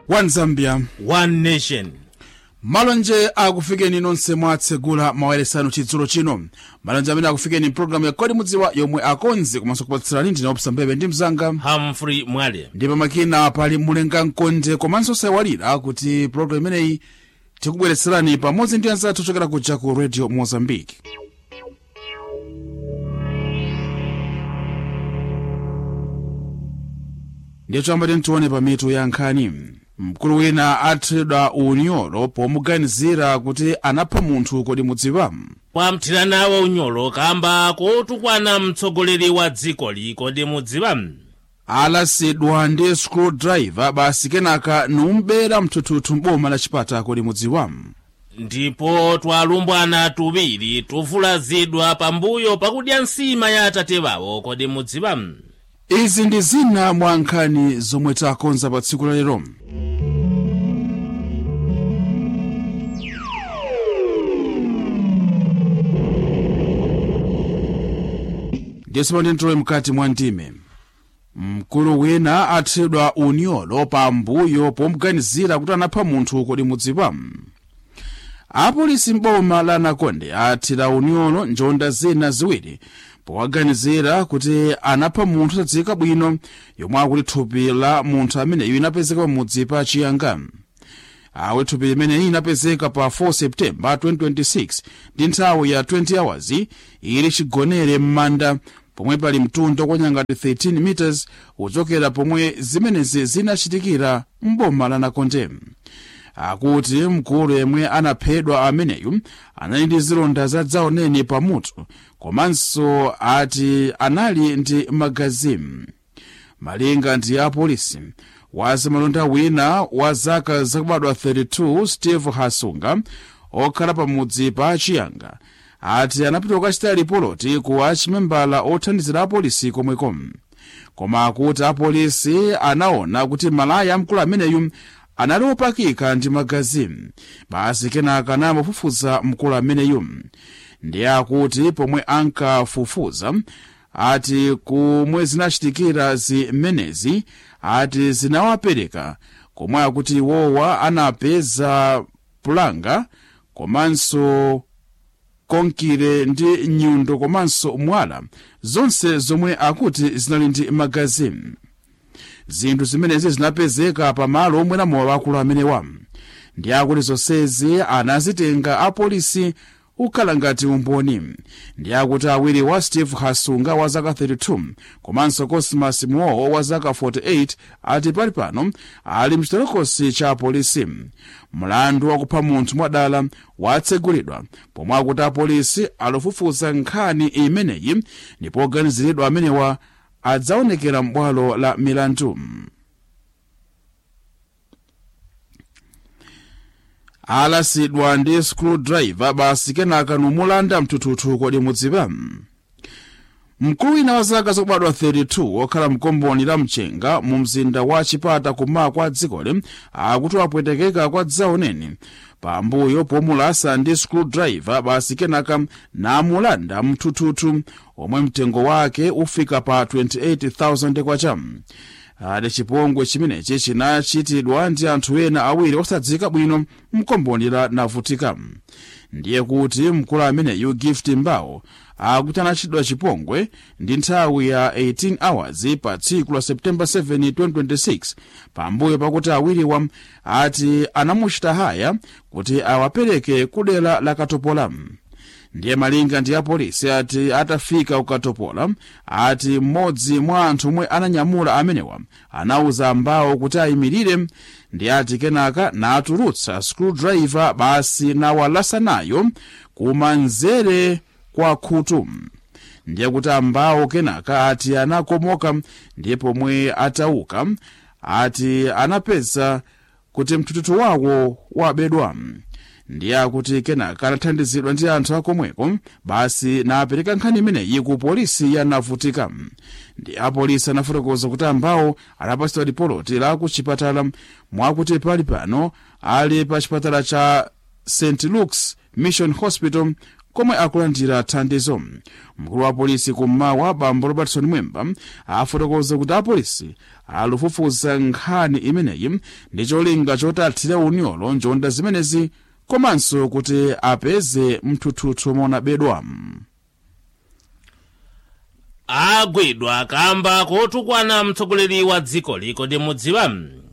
one zambia one nation malonje akufikeni nonse mwatsegula mawayeresano chidzulo chino malonje amene akufikeni mpulogalamu ya kodi mudziwa yomwe akonzi komanso kupatsirani ndine opsa mbebe ndi mzanga humphrey mwale ndi pamakina pali mulenga mkonde komanso sayiwalira kuti pulogalamu imeneyi tikubweretserani pamodzi ndi anzathu ochokera kuja ku radio mozambique ndiye choyamba tione pa mitu ya nkhani mkulu wina athedwa unyolo pomuganizira kuti anapha munthu kodi mudziwa kwamthirana wa unyolo kamba kotukwana mtsogoleri wa dzikoli kodi mudziwa alasidwa ndi screwdriver basi kenaka numbera mthuthuthu m'boma la chipata kodi mudziwa ndipo twalumbwana tuwiri tuvulazidwa pambuyo pakudya nsima ya atate wawo kodi mudziwa izi ndi zina mwa nkhani zomwe takonza pa tsiku la lero ndiyeso ndintowe mkati mwa ndime mkulu wina athedwa unyolo pambuyo pomuganizira kuti anapha munthu kodi mudziwa apolisi m'boma la nakonde athira unyolo njonda zina ziwiri powaganizira kuti anapha munthu osadziwika bwino yomwe akuti thupi la munthu ameneyu inapezeka pamudzi pa chiyanga awe thupi limeneyi inapezeka pa 4 septemba 2026 ndi nthawi ya 20 hours ili chigonere m'manda pomwe pali mtunda okwanyangati 13 meters uchokera pomwe zimenezi zinachitikira m'boma la nakonde akuti mkulu yemwe anaphedwa ameneyu anali ndi zilonda zadzaoneni pamutu komanso ati anali ndi magazi malinga ndi apolisi wazamalonda wina wa zaka zakubadwa 32 steve hasunga okhala pamudzi pa chiyanga ati anapita kukachita ripoti ku achimembala othandizira apolisi komweko koma akuti apolisi anaona kuti malaya amkulu ameneyu anali opakika ndi magazi basi kenaka anamufufuza mkulu ameneyu ndiye akuti pomwe ankafufuza ati kumwe zinachitikira zimenezi ati zinawapereka komwe akuti iwowa anapeza pulanga komanso konkire ndi nyundo komanso mwala zonse zomwe akuti zinali ndi magazi zinthu zimenezi zinapezeka pamalo omwe namowa akulu amenewa ndi akuti zonsezi anazitenga apolisi ukhala ngati umboni ndi akuti awiri wa steve hasunga wa zaka 32 komanso cosmas muowo wa zaka 48 ati pali pano ali mchitolokosi cha apolisi mlandu wakupha munthu mwadala watsegulidwa pomwe akuti apolisi akufufuza nkhani imeneyi ndipo oganiziridwa amenewa adzaonekera m'bwalo la milandu alasidwa ndi screwdriver basi kenaka numulanda mthuthuthu kodi mudziwa mkulu wina wa zaka zakubadwa 32 wokhala mkomboni la mchenga mu mzinda wa chipata kummawa kwa dzikoli akuti wapwetekeka kwa dzaoneni pambuyo pomulasa ndi screwdriver basi kenaka namulanda mthuthuthu omwe mtengo wake ufika pa 28000 kwacha ade chipongwe chimenechi chinachitidwa ndi anthu ena awiri osadziwika bwino mkomboni la navutika ndiye kuti mkulu ameneyu gift mbawo akuti anachitidwa chipongwe ndi nthawi ya 18 hours pa tsiku la septemba 7 2026 pambuyo pakuti awiriwa ati anamuchita haya kuti awapereke kudera la katopola ndiye malinga ndi apolisi ati atafika kukatopola ati mmodzi mwa anthu omwe ananyamula amenewa anauza mbawo kuti ayimirire ndi ati kenaka natulutsa screwdriver basi nawalasa nayo kumanzere kwa khutu ndiye kuti ambawo kenaka ati anakomoka ndiye pomwe atauka ati anapeza kuti mthuthuthu wawo wabedwa ndiye akuti kenaka anathandizidwa ndi anthu akomweko basi napereka nkhani imeneyi ku polisi yanavutika ndi apolisi anafotokoza kuti ambawo anapatsidwa ripoti la ku chipatala mwakuti pali pano ali pa chipatala cha st luke's mission hospital komwe akulandira thandizo mkulu wa polisi kummawa bambo robertson mwemba afotokoza kuti apolisi akufufuza nkhani imeneyi ndi cholinga choti athire unyolo njonda zimenezi komanso kuti apeze mthuthuthu monabedwa agwidwa kamba kotukwana mtsogoleri wa dzikoli kodi mudziwa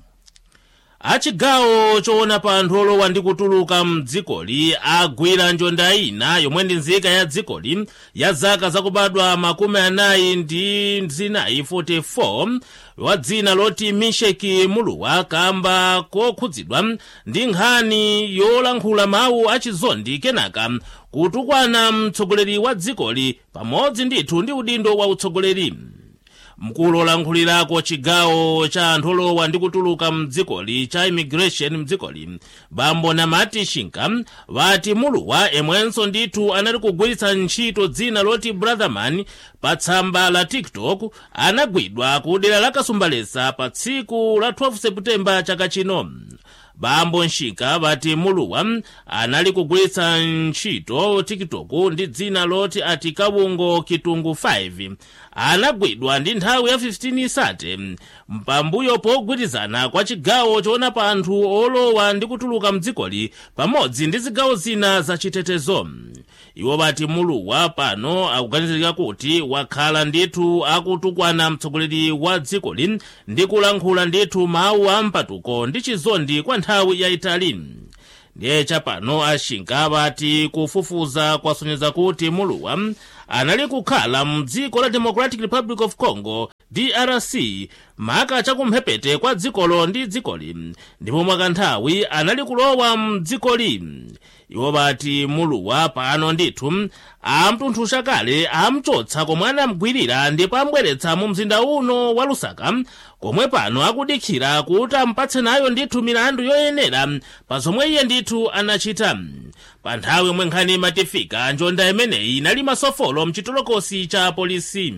achigawo choona pa anthu olowa ndi kutuluka mdzikoli agwira njonda ina yomwe ndi nzika ya dzikoli ya zaka zakubadwa makumi anayi ndi zinayi 44 wa dzina loti misheki muluwa kamba kokhudzidwa ndi nkhani yolankhula mawu achizondi kenaka kutukwana mtsogoleri wa dzikoli pamodzi ndithu ndi udindo wa utsogoleri mkulu olankhulirako chigawo cha anthu olowa ndi kutuluka mdzikoli cha immigration mdzikoli bambo namati shinka vati muluwa emwenso ndithu anali kugwiritsa ntchito dzina loti brotherman pa tsamba la tiktok anagwidwa ku dera la kasumbalesa pa tsiku la 12 seputembala chaka chino bambo nshika vati muluwa anali kugwiritsa ntchito tiktok ndi dzina loti ati kawungo kitungu 5 anagwidwa ndi nthawi ya 15 isate pambuyo pogwirizana kwa chigawo choona pa anthu olowa ndi kutuluka mdzikoli pamodzi ndi zigawo zina za chitetezo iwo vati muluwa pano akuganizirika kuti wakhala ndithu akutukwana mtsogoleri wa dzikoli ndi kulankhula ndithu mawu a mpatuko ndi chizondi kwa nthawi yayitali ndiye chapano ashinka vati kufufuza kwasonyeza kuti muluwa anali kukhala mdziko la democratic republic of congo drc maka chakumphepete kwa dzikolo ndi dzikoli ndipo mwakanthawi anali kulowa mdzikoli iwo vati muluwa pano ndithu amtunthusha kale amchotsa komwe anamgwirira ndipo ambweretsa mu mzinda uno wa lusaka komwe pano akudikira kuti ampatse nayo ndithu milandu yoyenera pa zomwe iye ndithu anachita pa nthawi yomwe nkhani imatifika njonda imeneyi inali masofolo mchitolokosi cha polisi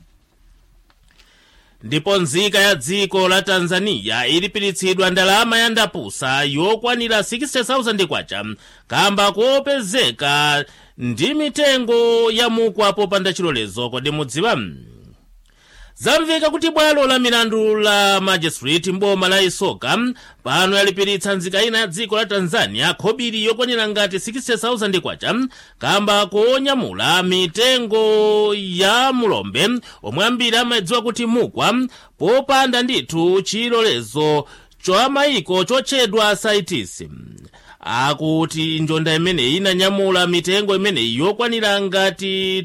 ndipo nzika ya dziko la tanzania ilipiritsidwa ndalama ya ndapusa yokwanira 60,000 kwacha kamba kopezeka ndi mitengo ya mukwa popanda chilolezo kodi mudziwa zamveka kuti bwalo la milandu la magistrate mboma la isoka pano yalipiritsa nzika ina ya dziko la tanzania khobiri yokwanira ngati 60,000 kwacha kamba konyamula mitengo ya mulombe omwe ambiri amadziwa kuti mukwa popanda ndithu chilolezo cha mayiko chotchedwa saitis akuti njonda imeneyi inanyamula mitengo imeneyi yokwanira ngati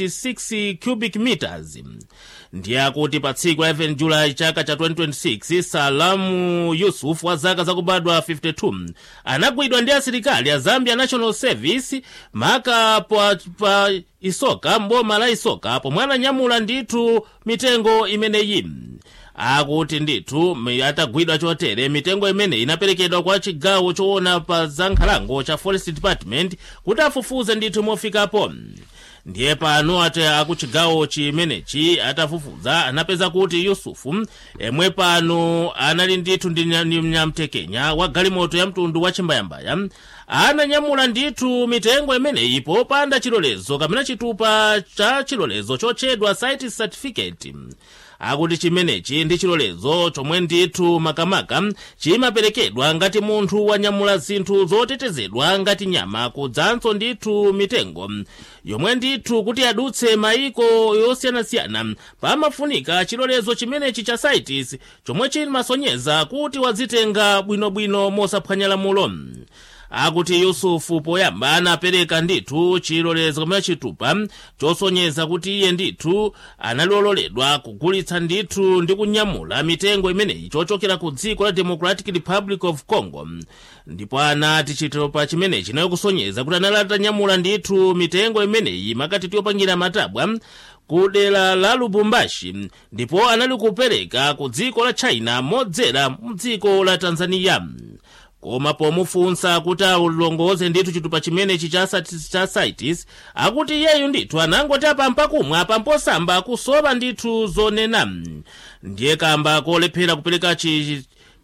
26 cubic meters ndiye akuti pa tsiku la 11 julayi chaka cha 2026 salamu yusuf wa zaka zakubadwa 52 anagwidwa ndi asilikali a zambia national service maka pa, pa isoka mboma la isoka pomwe ananyamula ndithu mitengo imeneyi akuti ndithu atagwidwa chotere mitengo imene inaperekedwa kwa chigawo choona pa za nkhalango cha forest department kuti afufuze ndithu mofikapo ndiye pano ati akuchigawo chimenechi atafufuza anapeza kuti yusufu emwe pano anali ndithu ndi mnyamtekenya wa galimoto ya mtundu wa chimbayambaya ananyamula ndithu mitengo imeneyi popanda chilolezo kapena chitupa cha chilolezo chotchedwa site certificate akuti chimenechi ndi chilolezo chomwe ndithu makamaka chimaperekedwa ngati munthu wanyamula zinthu zotetezedwa ngati nyama kudzanso ndithu mitengo yomwe ndithu kuti adutse mayiko yosiyanasiyana pamafunika chilolezo chimenechi cha saitis chomwe chimasonyeza kuti wadzitenga bwinobwino mosaphwanya lamulo akuti yusufu poyamba anapereka ndithu chilolezo kamene chitupa chosonyeza kuti iye ndithu analoledwa kugulitsa ndithu ndi kunyamula mitengo imeneyi chochokera ku dziko la democratic republic of congo ndipo anati chitupa chimenechi nayo kusonyeza kuti anali atanyamula ndithu mitengo imeneyi makati yopangira matabwa ku dera la lubumbashi ndipo anali kupereka ku dziko la china modzera mu dziko la tanzania koma pomufunsa kuti alongoze ndithu chitupa chimenechi cha, cha saitis akuti iyeyu ndithu anangoti apampa kumwa pamposamba kusowa ndithu zonena ndiye kamba kolephera kupereka chi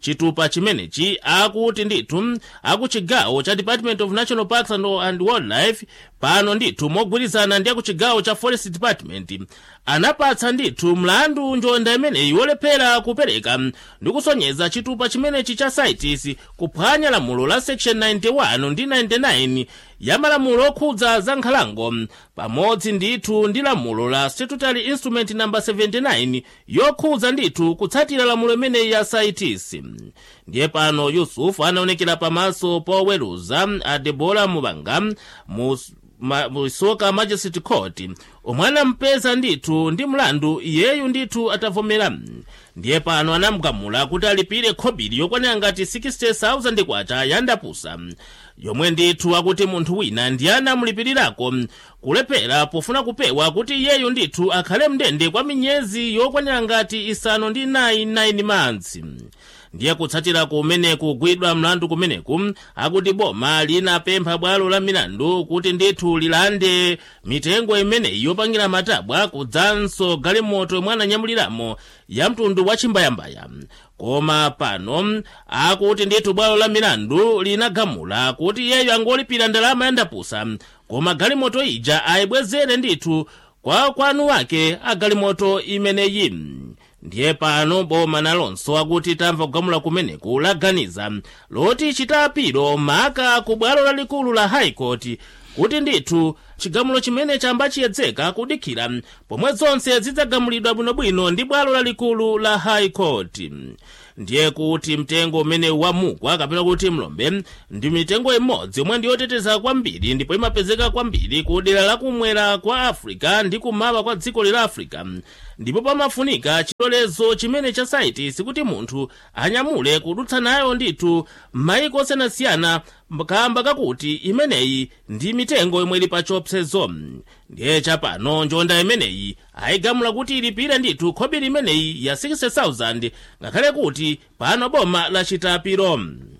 chitupa chimenechi akuti ndithu akuchigawo cha department of national parks and, and wildlife pano ndithu mogwirizana ndi akuchigawo cha forest department anapatsa ndithu mlandu njonda imeneyi wolephera kupereka ndi kusonyeza chitupa chimenechi cha cites kuphwanya lamulo la section 91 ndi 99 ya malamulo okhudza za nkhalango pamodzi ndithu ndi lamulo la statutory instrument namba 79 yokhudza ndithu kutsatira lamulo imeneyi ya cites ndiye pano yusufu anaonekera pamaso poweruza a debora mubanga mu ma, musoka magistrate court omwe anampeza ndithu ndi mlandu iyeyu ndithu atavomera ndiye pano anamugamula kuti alipire khobiri yokwanira ngati 60,000 kwacha yandapusa yomwe ndithu akuti munthu wina ndiye anamulipirirako kulephera pofuna kupewa kuti iyeyu ndithu akhale mndende kwa miyezi yokwanira ngati isanu ndi 9 months ndiye kutsatira kumene kugwidwa mlandu kumeneku akuti boma linapempha bwalo la milandu kuti ndithu lilande mitengo imeneyi yopangira matabwa kudzanso galimoto yomwe ananyamuliramo ya mtundu wa chimbayambaya koma pano akuti ndithu bwalo la milandu linagamula kuti iyeyo angolipira ndalama yandapusa koma galimoto ija ayibwezere ndithu kwa kwanu wake agalimoto imeneyi ndiye pano boma nalonso akuti tamva kugamula kumeneku laganiza loti chitapiro maka ku bwalo lalikulu la high court kuti ndithu chigamulo chimene chamba chiyedzeka kudikira pomwe zonse zidzagamulidwa bwinobwino ndi bwalo lalikulu la high court ndiye kuti mtengo umene wamugwa kapena kuti mlombe ndi mitengo imodzi yomwe ndiyoteteza kwambiri ndipo imapezeka kwambiri ku dera lakumwera kwa africa ndi kumawa kwa dziko la africa ndipo pamafunika chilolezo chimene cha saitisi kuti munthu anyamule kudutsa nayo ndithu m'mayiko osiyanasiyana kamba kakuti imeneyi ndi mitengo yomwe ili pa chiopsezo ndiye chapano njonda imeneyi ayigamula kuti ilipire ndithu khobiri imeneyi ya 60,000 ngakhale kuti pano boma lachita piro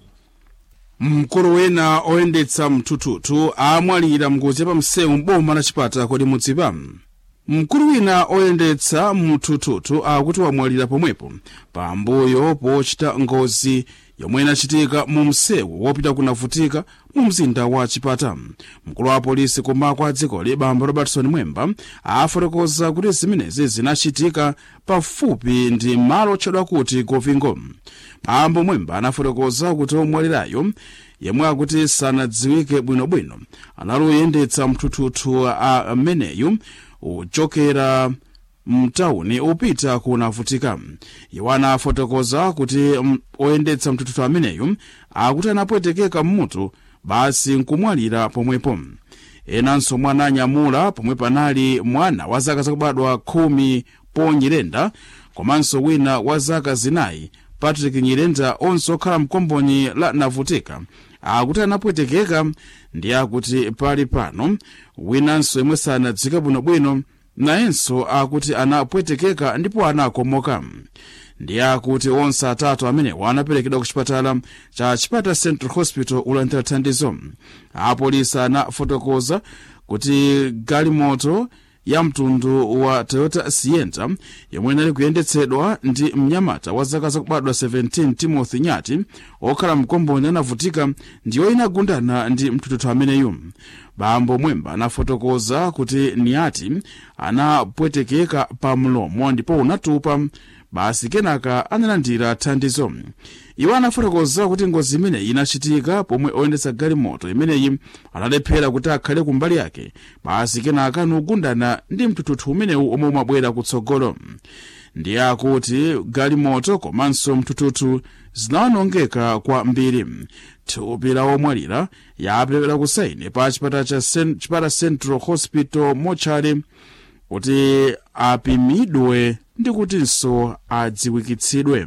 mkulu wina oyendetsa mthuthuthu amwalira mngozi yapamsewu m'boma la chipata kodi mudzipa mkulu wina oyendetsa mthuthuthu akuti wamwalira pomwepo pambuyo pochita ngozi yomwe inachitika mu msewu wopita kunavutika mu mzinda wa chipata mkulu wa polisi kumako a dzikoli bambo robertson mwemba afotokoza kuti zimenezi zinachitika pafupi ndi malo otchedwa kuti govingo bambo mwemba anafotokoza kuti omwalirayo yemwe akuti sanadziwike bwinobwino anali oyendetsa mthuthuthu ameneyu uchokera mtawuni upita kunavutika iwo anafotokoza kuti oyendetsa mthuthuthu ameneyu akuti anapwetekeka mmutu basi nkumwalira pomwepo enanso mwana anyamula pomwe panali mwana wa zaka zakubadwa khumi ponyirenda komanso wina wa zaka zinayi patrick nyirenda onse okhala mkomboni la navutika akuti anapwetekeka ndi akuti pali pano winanso yemwe sanadziwike bwinobwino nayenso akuti anapwetekeka ndipo anakomoka ndi akuti onse atatu amenewa anaperekedwa ku chipatala cha chipata central hospital ulandira thandizo apolisi anafotokoza kuti galimoto ya mtundu wa toyota sienta yomwe inali kuyendetsedwa ndi mnyamata wa zaka zakubadwa 17 timothy nyati okhala mkomboni anavutika ndiyo inagundana ndi mthuthuthu ameneyu bambo mwemba anafotokoza kuti nyati anapwetekeka pa mlomo ndipo unatupa basi kenaka analandira thandizo iwo anafotokoza kuti ngozi imeneyi inachitika pomwe oyendetsa galimoto imeneyi analephera kuti akhale kumbali yake basi kenaka anagundana ndi mthuthuthu umenewu omwe umabwera kutsogolo ndiye akuti galimoto komanso mthuthuthu zinawonongeka kwambiri thupi la omwalira yaperekedwa ku saini pa chipata cha chipata central hospital mochari kuti apimidwe ndi kutinso adziwikitsidwe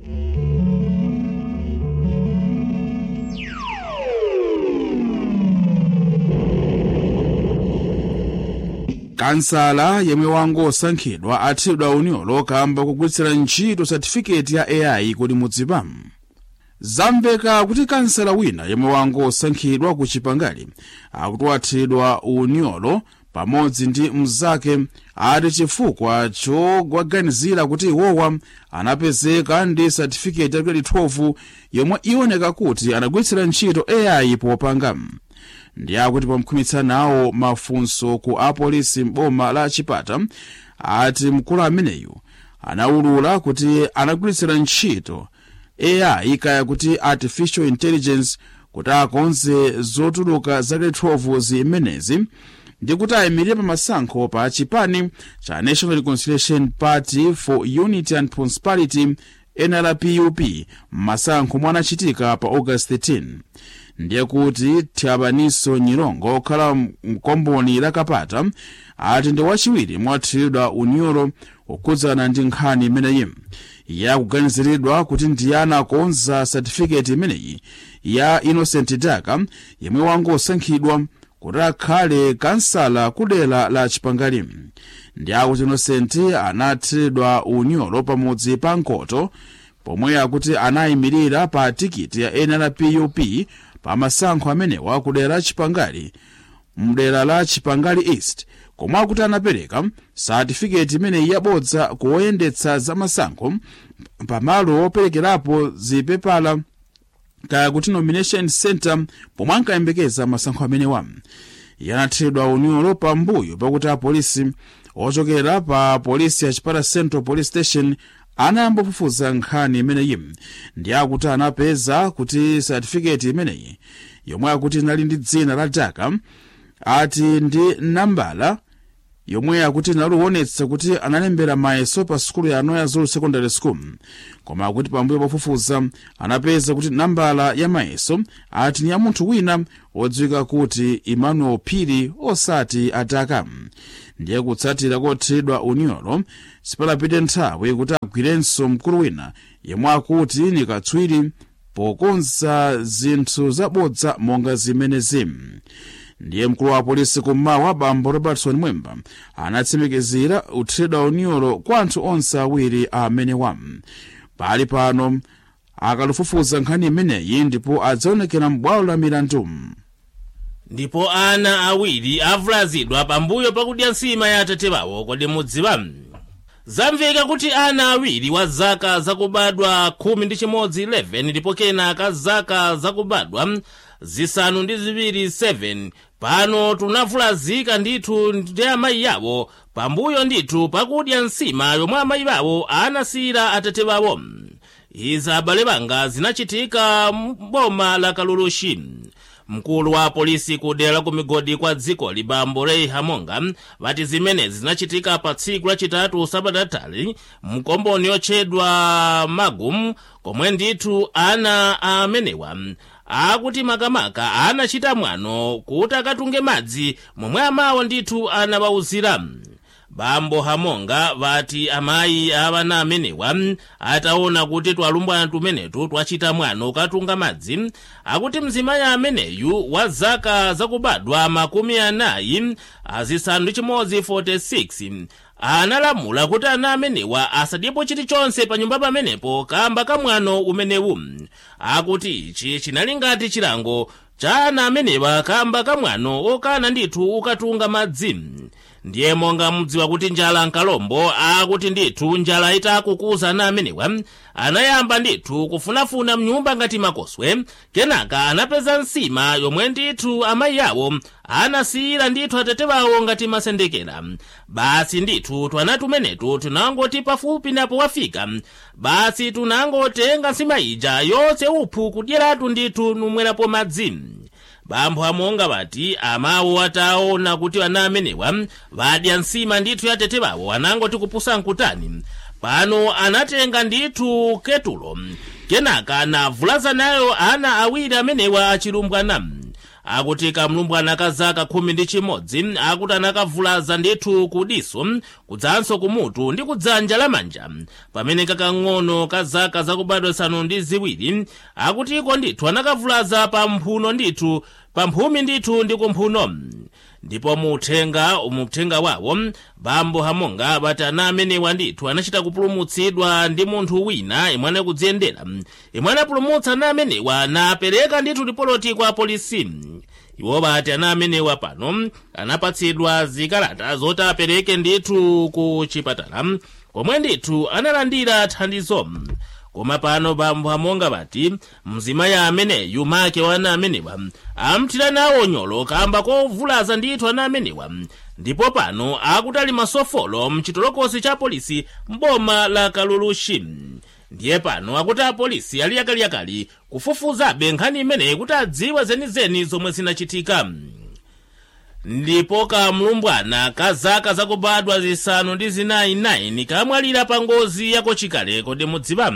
kansala yemwe wangosankhidwa athidwa unyolo kamba kugwiritsira ntchito satifiketi ya ai kodi mudzipa zamveka kuti kansala wina yemwe wangosankhidwa ku chipangali akuti wathidwa unyolo pamodzi ndi mnzake ati chifukwa chowaganizira kuti iwowa anapezeka ndi satifiketi ya 2012 yomwe iwoneka kuti anagwiritsira ntchito ai popanga ndi akuti pamkhumitsa nawo mafunso ku apolisi m'boma la chipata ati mkulu ameneyu anaulula kuti anagwiritsira ntchito ai kaya kuti artificial intelligence kuti akonze zotuluka zake 12 zimenezi ndi kuti ayimirire pa masankho pa chipani cha national reconciliation party for unity and prosperity nrpup m'masankho omwe anachitika pa august 13 ndiye kuti thyabaniso nyilongo okhala mkomboni la kapata ati ndi wachiwiri mwathiridwa unyolo okhudzana ndi nkhani imeneyi yakuganiziridwa kuti ndiye anakonza satifiketi imeneyi ya innocent daka yemwe wangosankhidwa kuti akhale kansala kudera la chipangali ndi akuti innocent anathiridwa unyolo pamudzi pa nkoto pomwe akuti anayimirira pa tikiti ya nrpup pa masankho amenewa kudera la chipangali mdera la chipangali east komwe akuti anapereka satifiketi imeneyi yabodza kuwoyendetsa za masankho pamalo operekerapo zipepala kaya kuti nomination center pomwe ankayembekeza masankho amenewa yanathiridwa unyolo pambuyo pakuti apolisi ochokera pa polisi ya chipata central police station anayamba kufufuza nkhani imeneyi ndi akuti anapeza kuti satifiketi imeneyi yomwe akuti inali ndi dzina la daka ati ndi nambala yomwe akuti inaliwonetsa kuti analembera mayeso pa sukulu ya anoya zulu secondary school koma akuti pambuyo pofufuza anapeza kuti nambala ya mayeso ati ni ya munthu wina wodziwika kuti emmanuel phiri osati adaka ndiye kutsatira kothiridwa unyolo sipalapite nthawi kuti agwirenso mkulu wina yemwe akuti ni katswiri pokonza zinthu zabodza monga zimenezi ndiye mkulu wa polisi kummawa bambo robertson mwemba anatsimikizira uthiridwa unyolo kwa anthu onse awiri amenewa pali pano akalufufuza nkhani imeneyi ndipo adzaonekera m'bwalo la milandu ndipo ana awiri avulazidwa pambuyo pakudya nsima ya atate wawo kodi mudziwa zamveka kuti ana awiri wa zaka zakubadwa khumi ndi chimodzi 11 ndipo kenaka zaka zakubadwa zisanu ndi ziwiri 7 pano tunavulazika ndithu ndi amayi yawo pambuyo ndithu pakudya nsima yomwe amayi wawo anasiyira atate wawo izi abale banga zinachitika m'boma la kalulushi mkulu wa polisi kudera la kumigodi kwa dziko libambo rei hamonga vati zimenezi zinachitika pa tsiku lachitatu sabatatali mkomboni yotchedwa magum komwe ndithu ana amenewa akuti makamaka anachita mwano kuti akatunge madzi momwe amawo ndithu anawawuzira bambo hamonga vati amayi avana amenewa ataona kuti twalumbwana tumenetu twachita mwano katunga madzi akuti mzimayi ameneyu wa zaka zakubadwa makumi anayi azisanu ndi chimodzi 46 analamula kuti ana amenewa asadyepo chilichonse pa nyumba pamenepo kamba kamwano umenewu akuti ichi chinali ngati chilango cha ana amenewa kamba kamwano okana ndithu ukatunga madzi ndiye monga mudziwa kuti njala nkalombo akuti ndithu njala itakukuza ana amenewa anayamba ndithu kufunafuna mnyumba ngati makoswe kenaka anapeza nsima yomwe ndithu amayi awo anasiyira ndithu atate wawo ngati masendekera basi ndithu twana tumenetu tunangoti pafupi napo wafika basi tunangotenga nsima ija yonse uphu kudyeratu ndithu numwerapo madzi bambo amonga vati amawo ataona kuti ana amenewa vadya nsima ndithu ya tete wawo anangoti kupusa nkutani pano anatenga ndithu ketulo kenaka navulaza nayo ana awiri amenewa achilumbwana akuti kamlumbwana ka zaka khumi ndi chimodzi akuti anakavulaza ndithu kudiso kudzanso kumutu ndi kudzanja lamanja pamene kakang'ono ka zaka zakubadwa zisanu ndi ziwiri akutiko ndithu anakavulaza pa mphuno ndithu pa mphumi ndithu ndi kumphuno ndipo muuthenga umuthenga wawo bambo hamonga bati ana amenewa ndithu anachita kupulumutsidwa ndi munthu wina imwe anakudziyendera imwe anapulumutsa ana amenewa napereka ndithu ripoloti kwa polisi iwo bati ana amenewa pano anapatsidwa zikalata zoti apereke ndithu ku chipatala komwe ndithu analandira thandizo koma pano bambo amonga bati mzimayi ameneyu make wa ana amenewa amthira nawo nyolo kamba kovulaza ndithu ana amenewa ndipo pano akuti ali masofolo mchitolokosi cha polisi mboma la kalulushi ndiye pano akuti apolisi ali yakaliyakali kufufuzabe nkhani imeneyi kuti adziwe zenizeni zomwe zinachitika ndipo kamlumbwana ka zaka zakubadwa zisanu ndi zinayi 9 kamwalira pa ngozi yakochikale kodi mudziwa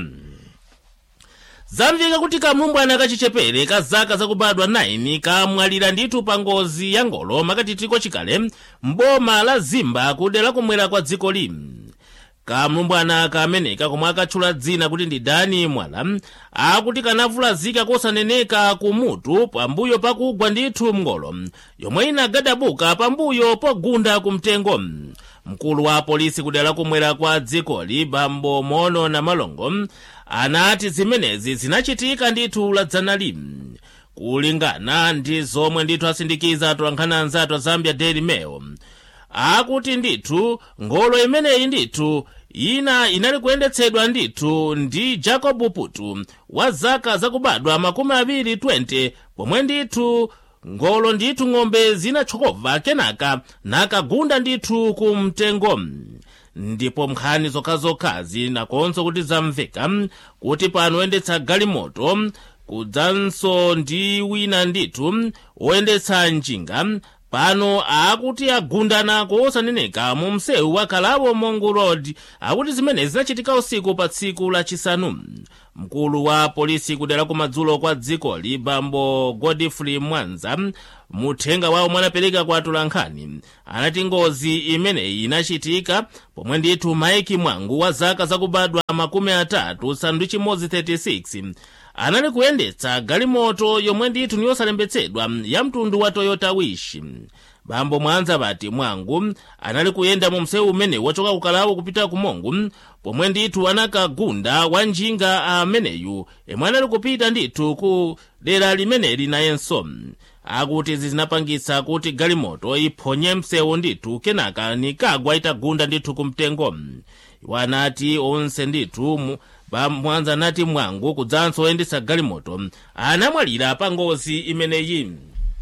zamveka kuti kamlumbwana kachichepere ka zaka zakubadwa 9 kamwalira ndithu pa ngozi ya ngolo makatitiko chikale mboma la zimba kudera kumwera kwa dziko limu kamlumbwana kameneka komwe akatchula dzina kuti ndi dani mwala akuti kanavulazika kosaneneka kumutu pambuyo pakugwa ndithu mngolo yomwe inagadabuka pambuyo pogunda kumtengo mkulu wa polisi kudera kumwera kwa dzikoli bambo mono na malongo anati zimenezi zinachitika ndithu ladzanali kulingana ndi zomwe ndithu asindikiza atolankhani anzathu a zambia daily mail akuti ndithu ngolo imeneyi ndithu ina inali kuyendetsedwa ndithu ndi jacob putu wa zaka zakubadwa makumi awiri 20 pomwe ndithu ngolo ndithu ng'ombe zinatchokobva kenaka nakagunda ndithu ku mtengo ndipo nkhani zokhazokhazi nakonso kuti zamveka kuti pano oyendetsa galimoto kudzanso ndi wina ndithu oyendetsa njinga pano akuti agundana kosaneneka mu msewu wa kalabo mongo road akuti zimenezi zinachitika usiku pa tsiku lachisanu mkulu wa polisi kudera kumadzulo kwa dzikoli bambo godfrey mwanza muthenga wawo mwanapereka kwa atolankhani anati ngozi imeneyi inachitika pomwe ndithu maiki mwangu wa zaka zakubadwa makumi atatu sanu ndi chimodzi 36 anali kuyendetsa galimoto yomwe ndithu niyosalembetsedwa ya mtundu wa toyota wish bambo mwanza bati mwangu anali kuyenda mu msewu umene wachoka kukalawo kupita kumongu pomwe ndithu anakagunda wa njinga ameneyu yemwe anali kupita ndithu ku dera limeneli nayenso akuti izi zinapangitsa kuti galimoto iphonye msewu ndithu kenaka nikagwa itagunda ndithu kumtengo iwo anati onse ndithu mwanza anati mwangu kudzanso oyendetsa galimoto anamwalira pa ngozi imeneyi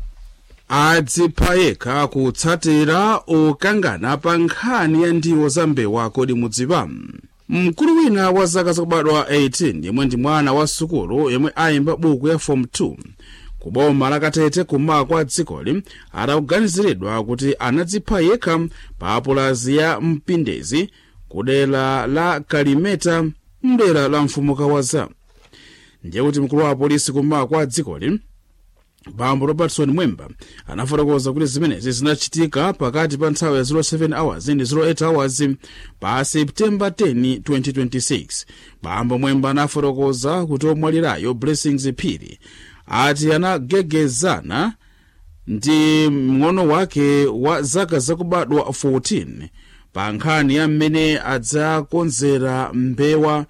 adzipha yekha kutsatira ukangana pa nkhani ya ndiwo za mbewa kodi mudziwa mkulu wina wa zaka zakubadwa 18 yemwe ndi mwana wa sukulu yemwe ayimba buku ya form 2 ku boma lakatete kummawa kwa dzikoli atakuganiziridwa kuti anadzipha yekha pa pulazi ya mpindezi ku dera la kalimeta mdera la mfumu kawaza ndiye kuti mkulu wa polisi kummawa kwa dzikoli bambo robertson mwemba anafotokoza kuti zimenezi zinachitika pakati pa nthawi ya 07 hours ndi 08 hours pa septemba 10 2026 bambo mwemba anafotokoza kuti omwalirayo blessings phiri ati anagegezana ndi mng'ono wake wa zaka zakubadwa 14 pa nkhani ya mmene adzakonzera mbewa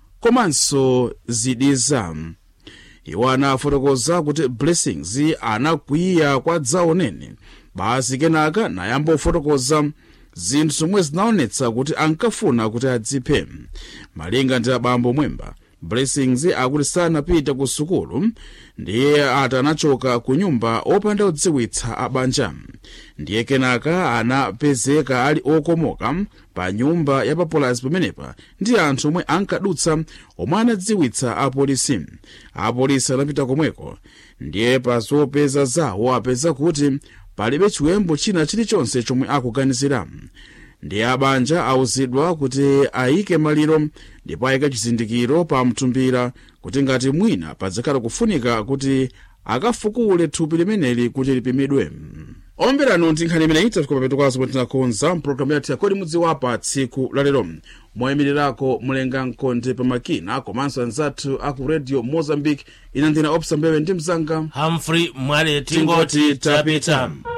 komanso zidiza iwo anafotokoza kuti blessings anakwiya kwa dzaonene basi kenaka nayamba kufotokoza zinthu zomwe zinaonetsa kuti ankafuna kuti adziphe malinga ndi abambo mwemba blessings akuti sanapita ku sukulu ndiye ati anachoka ku nyumba opanda kudziwitsa abanja ndiye kenaka anapezeka ali okomoka pa nyumba ya papulazi pamenepa ndi anthu omwe ankadutsa omwe anadziwitsa apolisi apolisi anapita komweko ndiye pa zopeza zawo apeza kuti palibe chiwembu china chilichonse chomwe akuganizira ndiye abanja awuzidwa kuti ayike maliro ndipo ayike chizindikiro pa mtumbira kuti ngati mwina padzakhala kufunika kuti akafukule thupi limeneli kuti lipimidwe omberano ndi nkhani imeneyi tafika papeto kwazo pomwe tinakonza mpulogalamu yathu yakodi mudziwapa tsiku lalero moyimirirako mulenga mkonde pamakina komanso anzathu aku radio mozambique ina ndina opsa mbewe ndi mzanga humphrey mwale tingoti tapita